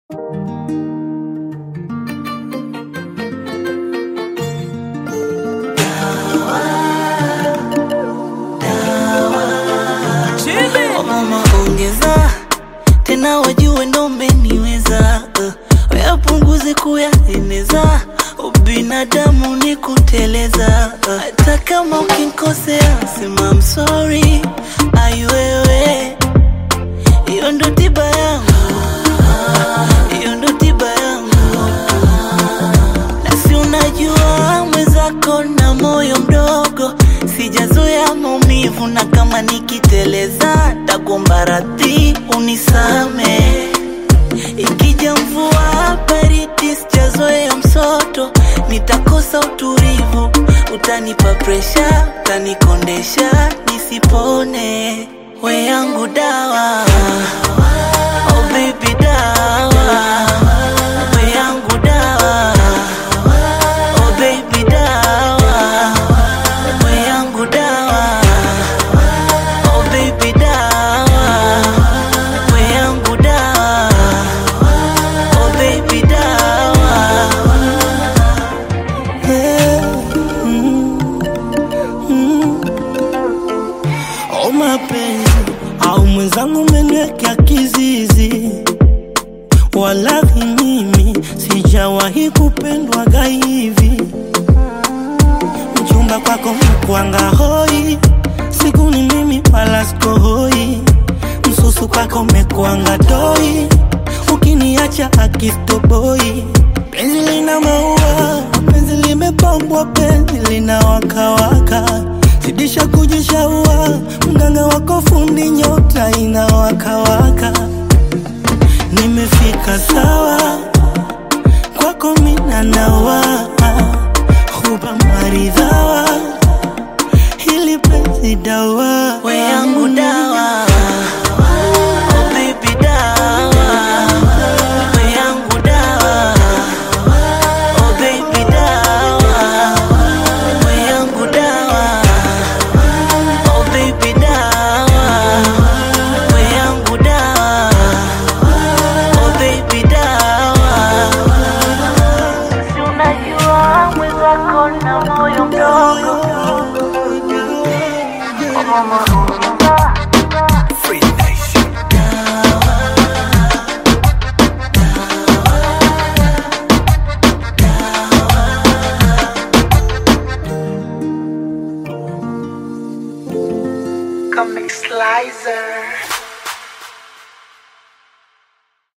Oh mama ongeza tena, wajue ndo umeniweza uh, wayapunguze kuyaeneza, ubinadamu ni kuteleza uh, hata kama ukinkosea sema I'm sorry, ai wewe, hiyo ndo tiba yangu, hiyo ndo tiba yangu, nasi unajua mwenzako na moyo mdogo, sijazoea maumivu, na kama nikiteleza takuomba radhi unisame. Ikija mvua baridi, sijazoea msoto, nitakosa utulivu, utanipa presha, utanikondesha nisipone. We yangu dawa, oh baby dawa, we yangu dawa, oh baby dawa, we yangu dawa, oh baby dawa, we yangu dawa, oh baby dawa. O mapenzi au mwenzangu umeniwekea kizizi, walahi mimi sijawahi kupendwaga hivi. Mchumba kwako mkwanga hoi, siku ni mimi wala sikohoi. Msusu kwako mekwanga doi, ukiniacha akistoboi. Penzi lina maua, penzi limepambwa, penzi lina wakawaka zidisha kujishaua, mganga wako fundi, nyota inawakawaka. Nimefika sawa kwako, mina nawa huba maridhawa, hili penzi dawa We yangu dawa, oh baby dawa, we yangu dawa, oh baby dawa, we yangu dawa, oh baby dawa, we yangu dawa, oh baby dawa. Si unajua mwenzako na moyo mdogo, oh mama ongeza Comic Slicer.